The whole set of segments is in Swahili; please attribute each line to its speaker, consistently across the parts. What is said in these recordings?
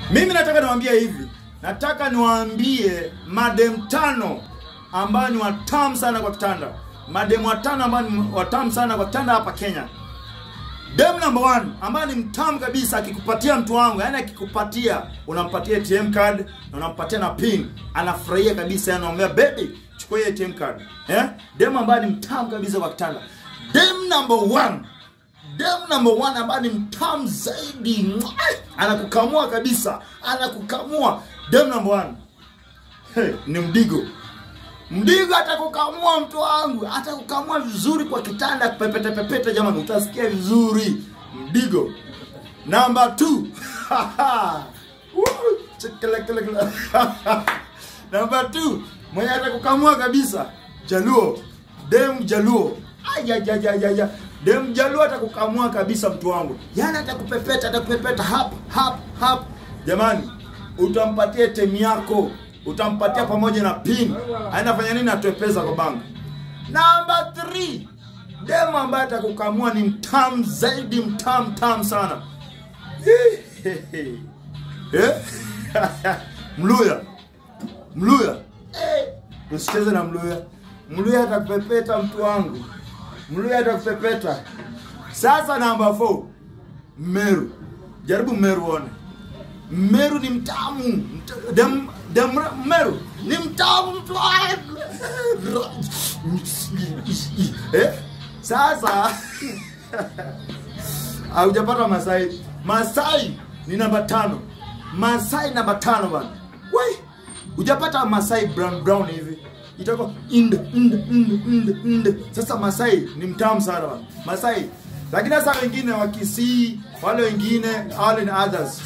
Speaker 1: Mimi nataka niwaambie hivi, nataka niwaambie madem tano ambao ni watamu sana kwa kitanda, madem watano ambao ni watamu sana kwa kitanda hapa Kenya. Dem number one ambaye ni mtamu kabisa, akikupatia mtu wangu, yani akikupatia, unampatia ATM card na unampatia na pin, anafurahia kabisa, yani anamwambia baby, chukua hii ATM card eh. Dem ambaye ni mtamu kabisa kwa kitanda. Dem number one dem number one ambaye ni mtamu zaidi, Mwah! anakukamua kabisa, anakukamua. Dem number one hey, ni Mdigo. Mdigo atakukamua mtu wangu, atakukamua vizuri kwa kitanda, pepete pepete, jamani, utasikia vizuri. Mdigo number two Woo! Chekelekele. number two mwenye atakukamua kabisa, Jaluo, dem Jaluo. Ayayayaya. Dem Jaluo atakukamua kabisa mtu wangu, yani atakupepeta, atakupepeta hap hap hap. Jamani, utampatia temu yako utampatia pamoja na pin anafanya nini atoe pesa kwa bank namba 3 demo ambaye atakukamua ni mtamu zaidi mtamu mtamu sana eh? mluya mluya eh. usicheze na mluya mluya atakupepeta mtu wangu mluya atakupepeta sasa namba 4 meru jaribu meru uone Meru ni mtamu. Mta- Dem, dem, Meru ni mtamu mtu wangu. eh? Sasa haujapata Masai. Masai ni namba tano. Masai namba tano bana. Wai, hujapata Masai brown brown hivi itakuwa ind ind ind ind ind. Sasa Masai ni mtamu sana bana. Masai lakini sasa wengine wa Kisii, wale wengine wale ni others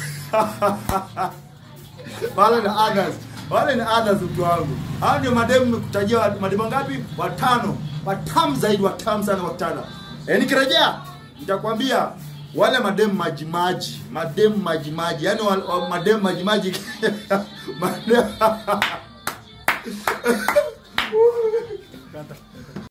Speaker 1: wale ni others wale ni others mtu wangu hao ndio mademu nimekutajia wa- mademu ngapi watano watamu zaidi watamu sana watano e, nikirejea nitakwambia wale mademu majimaji mademu majimaji yani wa, wa, mademu majimaji mademu